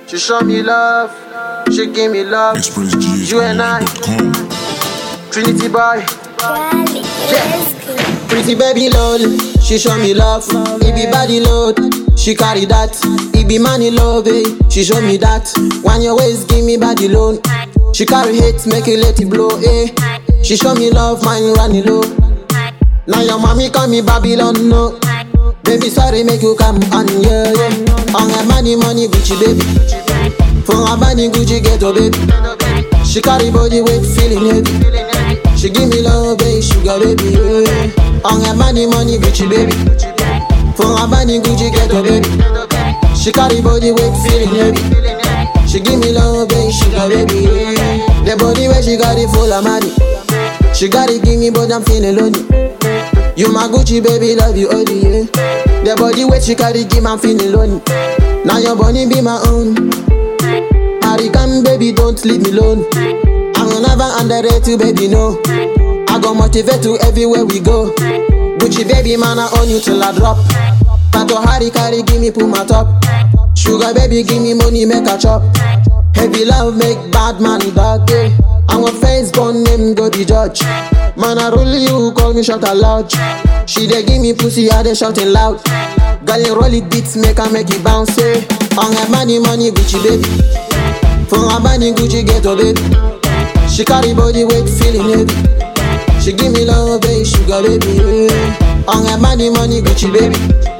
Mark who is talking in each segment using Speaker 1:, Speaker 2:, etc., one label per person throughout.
Speaker 1: She show me love, she give me love. You and I,
Speaker 2: ExpressGHOnline.com.
Speaker 1: Trinity boy.
Speaker 3: Cali,
Speaker 1: Yeah. Pretty baby load, she show me love. It be body load, she carry that. It be money love, eh? She show me that. When your waist give me body loan. She carry hate, make it let it blow, eh? She show me love, mine running low. Now your mommy call me Babylon, no. Baby, sorry, make you come on, yeah, yeah. On her money, money, Gucci, baby. For her body, Gucci, ghetto, baby. She carry body weight, feeling heavy. She give me love, baby, sugar, baby, yeah. On her money, money, Gucci, baby. For her body, Gucci, ghetto, baby. She carry body weight, feeling heavy. She give me love, baby, sugar, baby, yeah. The body where she got it full of money. She got it, give me, but I'm feeling lonely. You my Gucci baby, love you only, yeah. The body weight she carry, give me feeling lonely. Now your body be my own. Hurricane baby, don't leave me alone. I will never underrate you, baby, no. I go motivate you everywhere we go. Gucci baby, man, I own you till I drop. Tato Harry carry, give me pull my top. Sugar baby, give me money, make a chop. Heavy love make bad man dog day. I'm a face born name go the judge. Man, I roll you, call me shot aloud. She dey give me pussy, I dey shouting loud. Girl, you roll it beats, make her make it bounce. Eh. On her money, money, Gucci baby. For her body, Gucci ghetto baby. She carry body weight, feeling heavy. She give me love, baby, sugar baby. Yeah. On her money, money, Gucci baby.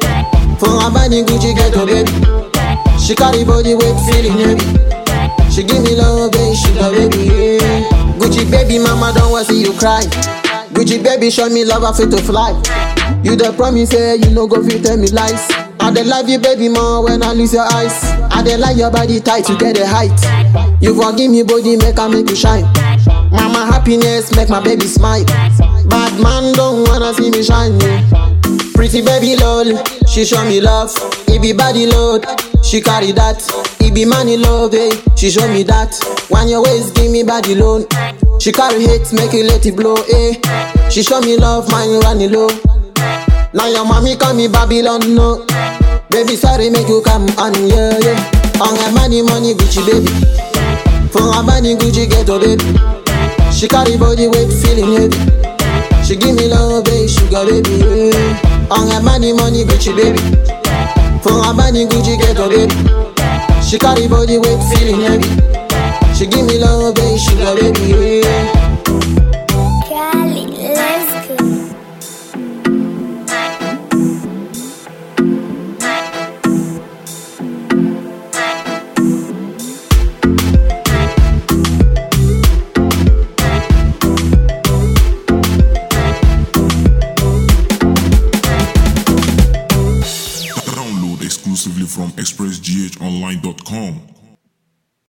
Speaker 1: For her body, Gucci ghetto baby. She carry body weight, feeling heavy. She give me love, baby, sugar baby. Yeah. Gucci baby, mama don't want see you cry. Gucci baby, show me love, I fit to fly. You the promise, say you no go fit tell me lies. I dey love you, baby, more when I lose your eyes. I dey like your body tight, you get the height. You forgive me, body, make I make you shine. Mama happiness, make my baby smile. Bad man don't wanna see me shine. yeah. Pretty baby lol, she show me love. It be body load, she carry that. It be money love, eh? She show me that. When your waist give me body loan. She carry hate, make it let it blow, eh? She show me love, mine running low. Now your mommy call me Babylon, no. Baby, sorry, make you come on, yeah, yeah. On her money, money, Gucci, baby. For her body, Gucci, ghetto, baby. She carry body weight, feeling heavy. She give me love, baby, sugar, baby, yeah. On her money, money, Gucci, baby. For her body, Gucci, ghetto, baby. She carry body weight, feeling heavy. She give me love, baby, sugar, baby, yeah.
Speaker 3: Cali, let's go.
Speaker 2: Download exclusively from ExpressGHOnline.com.